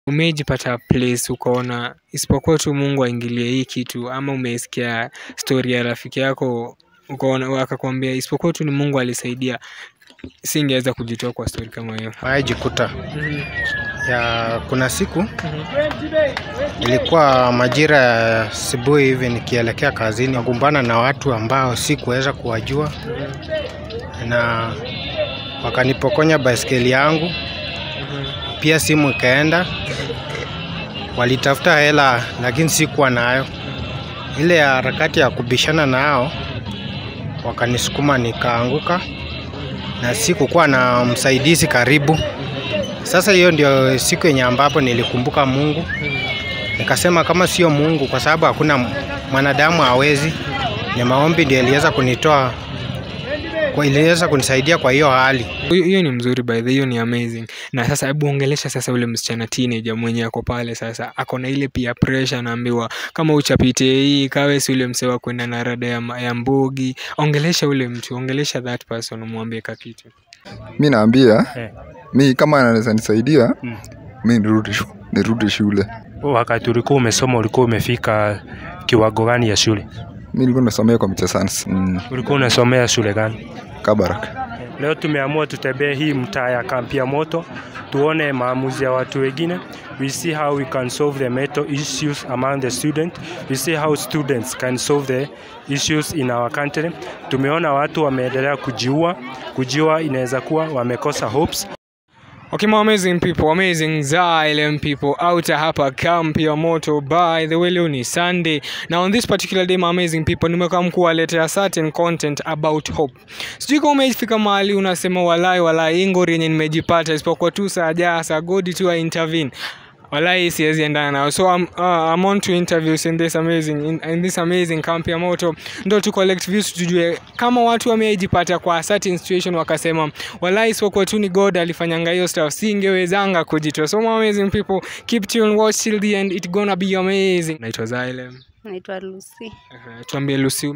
Umejipata place ukaona isipokuwa tu Mungu aingilie hii kitu, ama umesikia story ya rafiki yako ukaona akakwambia isipokuwa tu ni Mungu alisaidia, singeweza kujitoa kwa story kama hiyo. Waijikuta ya kuna siku ilikuwa majira ya asubuhi hivi nikielekea kazini, nakumbana na watu ambao sikuweza kuwajua na wakanipokonya baiskeli yangu, pia simu ikaenda. Walitafuta hela lakini sikuwa nayo. Ile ya harakati ya kubishana nao, wakanisukuma nikaanguka, na sikukuwa na msaidizi karibu. Sasa hiyo ndio siku yenye ambapo nilikumbuka Mungu, nikasema kama sio Mungu, kwa sababu hakuna mwanadamu hawezi, ni maombi ndio iliweza kunitoa kwa iliweza kunisaidia kwa hiyo hali. Hiyo hiyo ni mzuri by the way, hiyo ni amazing. Na sasa hebu ongelesha sasa ule msichana teenager mwenye ako pale sasa, ako na ile pia pressure, anaambiwa kama uchapite hii kawe si ule msee wa kwenda na rada ya, ma- ya mbogi. Ongelesha ule mtu, ongelesha that person, umwambie ka kitu. mi naambia Eh. mi kama anaweza nisaidia Mm. mi nirudi shu, nirudi shule Wakati ulikuwa umesoma ulikuwa umefika kiwango gani ya shule? mi nilikuwa nasomea computer science mm, Ulikuwa unasomea shule gani? Kabarak Leo tumeamua tutembee hii mtaa ya kampi ya moto, tuone maamuzi ya watu wengine. We see how we can solve the mental issues among the students. We see how students can solve the issues in our country. Tumeona watu wameendelea kujiua. Kujiua inaweza kuwa wamekosa hopes Okay, my amazing people, amazing Xylem people out hapa camp ya moto. By the way, leo ni Sunday. Now on this particular day, my amazing people, nimekaa kuwaletea certain content about hope. Sijui kama umefika mahali unasema walai walai, hii ngori yenye nimejipata isipokuwa tu saa jaa saa godi tu I intervene walai siwezi endana nao so I'm, uh, I'm on to interviews in this amazing in, in this amazing camp ya moto ndo tu collect views tujue kama watu wamejipata kwa certain situation wakasema walai isipokuwa tu ni god alifanyanga hiyo stuff singewezanga kujitoa so my amazing people keep tuned watch till the end it gonna be amazing naitwa Zylem naitwa Lucy. uh, tuambie Lucy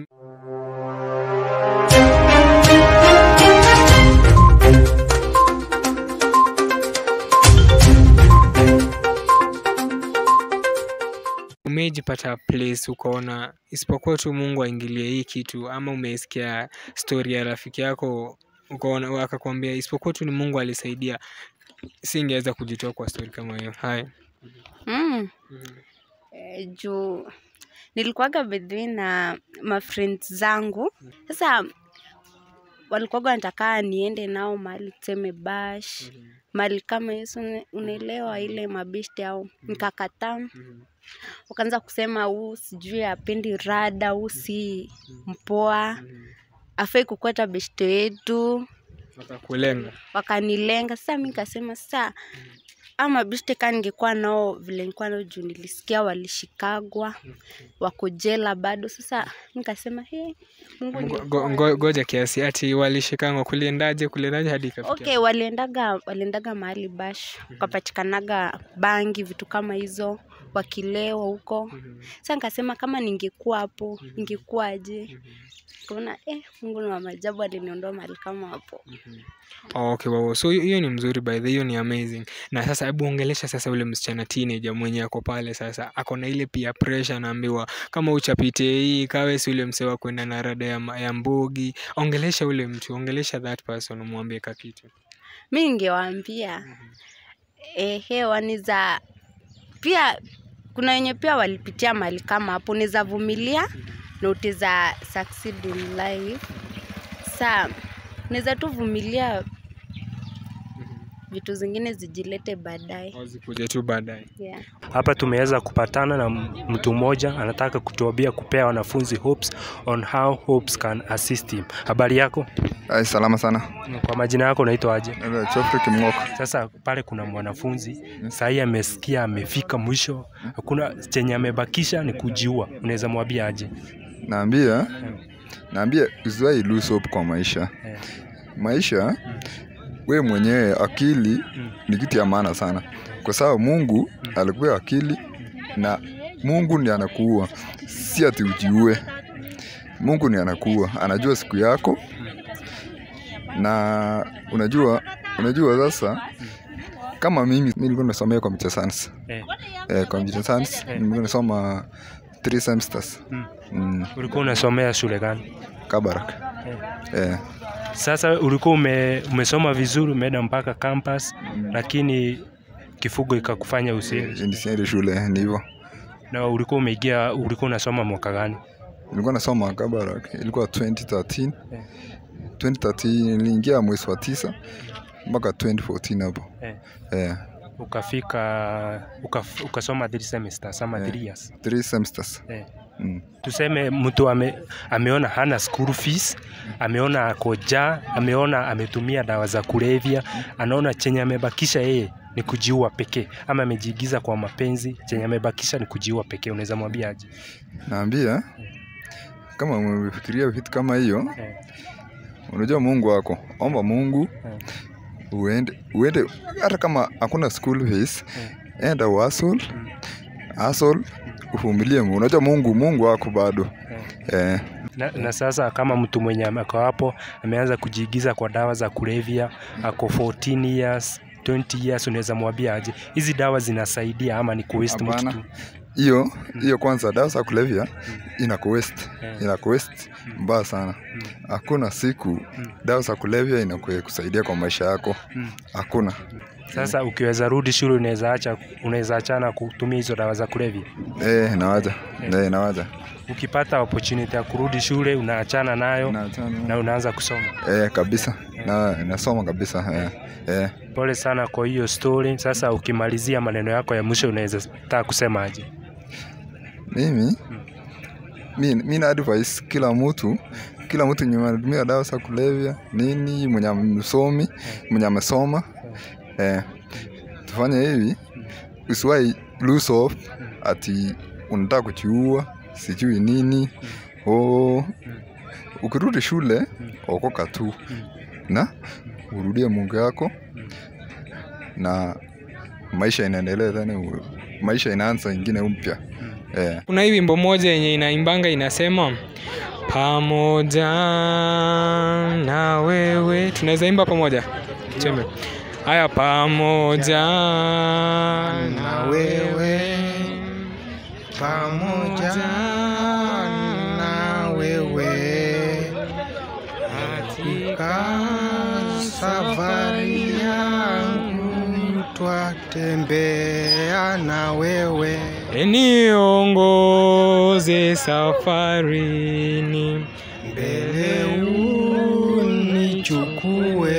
umejipata place ukaona isipokuwa tu Mungu aingilie hii kitu, ama umesikia story ya rafiki yako ukaona akakwambia isipokuwa tu ni Mungu alisaidia, singeweza kujitoa kwa story kama hiyo. Haya, Mm. Eh, juu nilikuwaga bedhi na mafriends zangu sasa walikuwaga wanataka niende nao mahali tuseme bash mahali kama hiyo si une- unaelewa ile mabishti au nikakataa wakaanza kusema huu sijui apendi rada huu si mpoa afai kukweta beshte yetu wakakulenga wakanilenga sasa mi nikasema sasa ama bishte ka ningekuwa nao vile nilikuwa nao juu nilisikia walishikagwa wako jela bado sasa mi nikasema he mungu Ngo- ni ngo- ngo- ngoja kiasi ati walishikangwa kuliendaje kuliendaje hadi ikafikia okay waliendaga waliendaga mahali bash wakapatikanaga bangi vitu kama hizo wakilewa huko sasa nikasema kama ningekuwa hapo ingekuwaje kaona eh, mungu ni wa maajabu aliniondoa mahali kama hapo Oh, okay, wow. So hiyo hiyo ni mzuri by the way, hiyo ni amazing. Na sasa hebu ongelesha sasa ule msichana teenager mwenye ako pale sasa, ako na ile pia pressure, anaambiwa kama uchapite hii kawe si ule msee wa kwenda na rada ya, ma- ya mbogi. Ongelesha ule mtu, ongelesha that person, umwambie ka kitu. mi ningewaambia ehe waniza pia kuna wenye pia walipitia mali kama hapo niza vumilia na utiza succeed in life sa niza tu vumilia vitu zingine zijilete baadaye Wazikuje tu baadaye. yeah. Hapa tumeweza kupatana na mtu mmoja anataka kutuambia kupea wanafunzi hopes on how hopes can assist him. Habari yako? Ai, salama sana Kwa majina yako unaitwa aje? Eh, Geoffrey Kimng'oko Sasa pale kuna mwanafunzi sahii amesikia amefika mwisho, hakuna chenye amebakisha ni kujiua. Unaweza mwambia aje? naambia naambia usiwahi lose hope kwa maisha Eh. maisha we mwenyewe akili ni kitu ya maana sana kwa sababu mungu alikuwa akili na mungu ndi anakuua si ati ujiue mungu ni anakuua anajua siku yako na unajua unajua sasa kama mimi mi nilikuwa nasomea computer science Eh. eh, computer science nilikuwa nasoma three semesters Mm. mm, Ulikuwa unasomea shule gani? Kabarak eh, Sasa ulikuwa ume, umesoma vizuri, umeenda mpaka campus, lakini kifugo ikakufanya usiende. nisiende shule ni hivyo Na ulikuwa umeingia, ulikuwa unasoma mwaka gani? nilikuwa nasoma Kabarak ilikuwa 2013 Eh. 2013 niliingia mwezi wa tisa mpaka 2014 hapo Eh. eh, Ukafika ukaf, ukasoma three semesters ama Eh. three years. three semesters Eh. mm. Tuseme mtu ame, ameona hana school fees, ameona ako njaa, ameona ametumia dawa za kulevya, anaona chenye amebakisha yeye ni kujiua pekee, ama amejiigiza kwa mapenzi, chenye amebakisha ni kujiua pekee, unaweza mwambia aje? naambia kama umefikiria vitu kama hiyo Eh. unajua mungu wako omba mungu Eh. uende uende hata kama hakuna school fees enda uasol asol uvumilie Mungu. unajua mungu mungu wako bado eh, Na, na sasa kama mtu mwenye ako hapo ameanza kujiigiza kwa dawa za kulevya, ako 14 years 20 years, unaweza mwambia aje hizi dawa zinasaidia ama ni kuwaste mtu Hapana. tu? hiyo hiyo kwanza dawa za kulevya ina kuwest Eh. ina kuwest mbaya sana hakuna siku dawa za kulevya inakusaidia kwa maisha yako Mm. hakuna Sasa ukiweza rudi shule unaweza acha unaweza achana kutumia hizo dawa za kulevya. eh, nawaja eh, nawaja Ukipata opportunity ya kurudi shule unaachana nayo Naachana. na unaanza kusoma. eh, kabisa na nasoma kabisa eh, eh. Pole sana kwa hiyo story. Sasa ukimalizia maneno yako ya mwisho unaweza taka kusema aje? mimi mi, mi na advice kila mtu kila mtu mwenye anatumia dawa za kulevya nini mwenye msomi mwenye amesoma eh, tufanye hivi usiwai lose hope ati unataka kuchiua sijui nini oh, ukirudi shule okoka tu na urudie mungu yako na maisha inaendelea tena u- maisha inaanza ingine mpya eh. kuna hii wimbo moja yenye inaimbanga inasema pamoja na wewe tunaweza imba pamoja tuseme haya pamoja na wewe pamoja na wewe katika safari yangu twatembea na wewe niongoze safarini mbele unichukue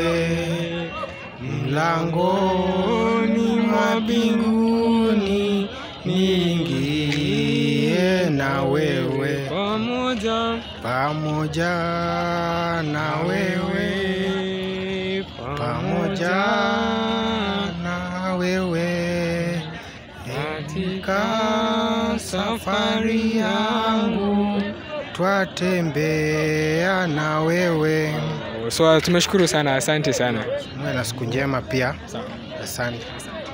mlangoni mwa mbinguni niingie na wewe pamoja pamoja na wewe pamoja na wewe katika safari yangu twatembea na wewe so tumeshukuru sana asante sana muwe na siku njema pia asante